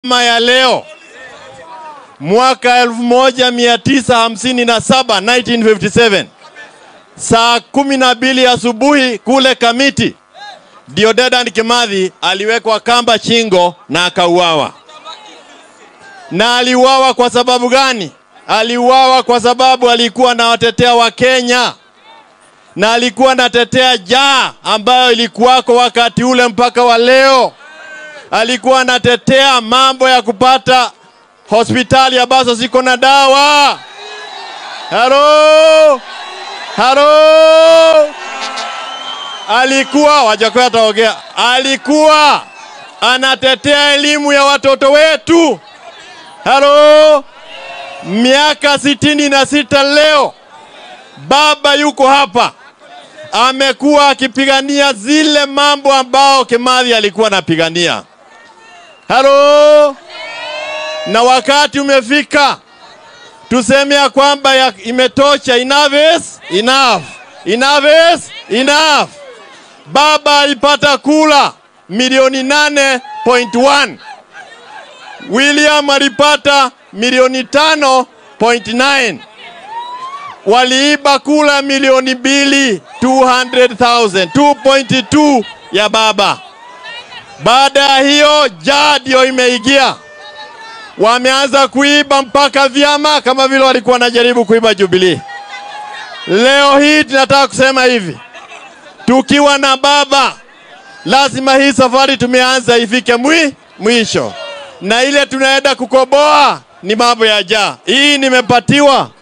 Kama ya leo mwaka 1957 1957 saa kumi na mbili asubuhi kule Kamiti, ndio Dedan Kimathi aliwekwa kamba shingo na akauawa. Na aliuawa kwa sababu gani? Aliuawa kwa sababu alikuwa anawatetea Wakenya na alikuwa anatetea jaa ambayo ilikuwako wakati ule mpaka wa leo. Alikuwa anatetea mambo ya kupata hospitali ambazo ziko na dawa. Halo, halo. Alikuwa wajakoya ataongea, alikuwa anatetea elimu ya watoto wetu. Halo, miaka sitini na sita leo baba yuko hapa, amekuwa akipigania zile mambo ambao Kimathi alikuwa anapigania. Halo, na wakati umefika tuseme ya kwamba ya imetosha. Enough is enough, enough is enough. Baba alipata kula milioni 8.1 William alipata milioni 5.9 waliiba kula milioni mbili 200,000 2.2 ya baba. Baada ya hiyo jaa ndio imeingia, wameanza kuiba mpaka vyama kama vile walikuwa wanajaribu kuiba Jubilee. Leo hii tunataka kusema hivi, tukiwa na baba, lazima hii safari tumeanza ifike mwi, mwisho, na ile tunaenda kukoboa ni mambo ya jaa. Hii nimepatiwa